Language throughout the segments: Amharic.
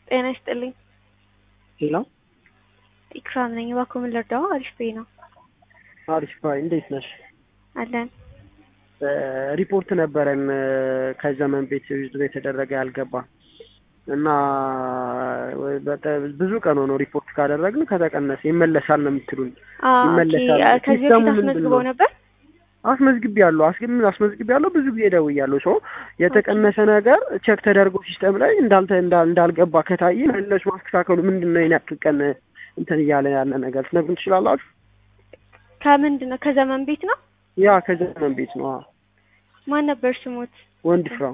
ጤና ይስጥልኝ። ሄሎ ኢክራም ነኝ። እባክዎ ምን ልርዳው? አሪፍ ቤ ነው አሪፍ ባይ፣ እንዴት ነሽ? አለን። ሪፖርት ነበረን ከዘመን ቤት ዩዝድ የተደረገ ያልገባ እና በጣም ብዙ ቀን ሆኖ ሪፖርት ካደረግን ከተቀነሰ ይመለሳል ነው የምትሉን። ይመለሳል። ከዚህ ሲስተሙ በፊት ምንድን አስመዝግበው ነው? ነበር? አስመዝግቤ ያለሁ አስገም አስመዝግቤ ያለሁ ብዙ ጊዜ ደውያለሁ። ሰው የተቀነሰ ነገር ቼክ ተደርጎ ሲስተም ላይ እንዳልተ እንዳል- እንዳልገባ ከታየ መለሱ ማስተካከሉ ምንድን ነው? የኔ ያክል ቀን እንትን እያለ ያለ ነገር ትነግሩን ትችላላችሁ? ከምንድን ነው? ከዘመን ቤት ነው? ያ ከዘመን ቤት ነው። አዎ። ማን ነበር ስሙት? ወንድ ፍራው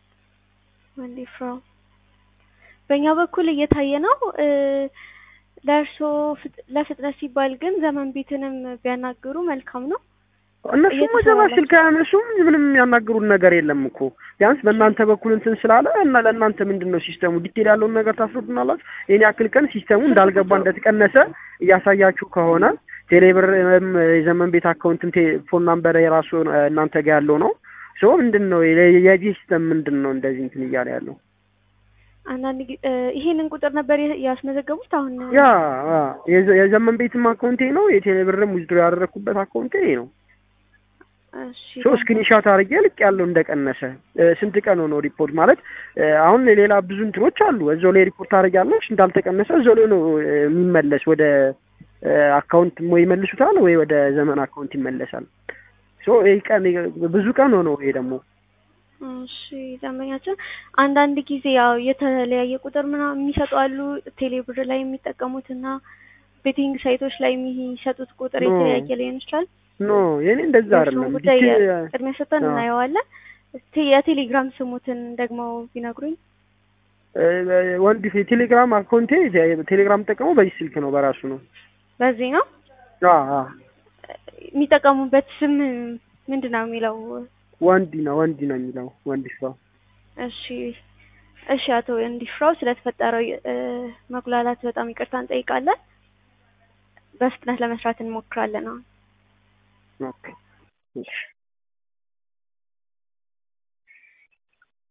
ወንዴ ፍራው። በእኛ በኩል እየታየ ነው። እ ለእርስዎ ፍጥ- ለፍጥነት ሲባል ግን ዘመን ቤትንም ቢያናግሩ መልካም ነው። እነሱ እየተሰራ መጀመሪያ ነው። ስልክ አያነሱም። ምንም የሚያናግሩን ነገር የለም እኮ ቢያንስ በእናንተ በኩል እንትን ስላለ እና ለእናንተ ምንድን ነው ሲስተሙ ዲቴል ያለውን ነገር ታስረዱናላችሁ። ይህን ያክል ቀን ሲስተሙ እንዳልገባ እንደተቀነሰ እያሳያችሁ ከሆነ ቴሌብር ወይም የዘመን ቤት አካውንትን ቴ- ፎን ናምበር የራሱ እ፣ እናንተ ጋር ያለው ነው። ሶ ምንድን ነው የ- የዚህ ሲስተም ምንድን ነው እንደዚህ እንትን እያለ ያለው? አንዳንድ ጊዜ እ፣ ይሄንን ቁጥር ነበር የ- ያስመዘገቡት። አሁን ያ አ፣ የዘ- የዘመን ቤትም አካውንቴ ነው የቴሌብርም ዊዝድሮ ያደረኩበት አካውንቴ ይሄ ነው። እሺ ሶ ስክሪንሻት አድርጌ ልክ ያለው እንደቀነሰ እ፣ ስንት ቀን ሆኖ ሪፖርት ማለት እ፣ አሁን ሌላ ብዙ እንትኖች አሉ። እዛው ላይ ሪፖርት አድርጊያለሽ እንዳልተቀነሰ እዛው ላይ ነው እ፣ የሚመለስ ወደ እ፣ አካውንት ወይ ይመልሱታል ወይ ወደ ዘመን አካውንት ይመለሳል። ሶ ይሄ ቀን ብዙ ቀን ሆኖ ይሄ ደግሞ እሺ ደንበኛችን አንዳንድ ጊዜ ያው የተለያየ ቁጥር ምናምን የሚሰጡ አሉ። ቴሌብር ላይ የሚጠቀሙት እና ቤቲንግ ሳይቶች ላይ የሚሰጡት ቁጥር ኖ። የተለያየ ሊሆን ይችላል። ኖ የኔ እንደዛ የእርስዎን አይደለም። ጉዳይ ዲቴል ቅድሚያ ሰጥተን አዎ። እናየዋለን። እስቲ የቴሌግራም ስሙትን ደግሞ ቢነግሩኝ። እ፣ ወንድ ቴሌግራም አካውንቴ ቴሌግራም ጠቀመው በዚህ ስልክ ነው በራሱ ነው። በዚህ ነው አ አ የሚጠቀሙበት ስም ምንድን ነው የሚለው? ወንዲ ነው ወንዲ ነው የሚለው ወንዲ ስራው እሺ እሺ፣ አቶ እንዲፍራው ስለተፈጠረው እ፣ መጉላላት በጣም ይቅርታ እንጠይቃለን። በፍጥነት ለመስራት እንሞክራለን። አሁን ኦኬ እሺ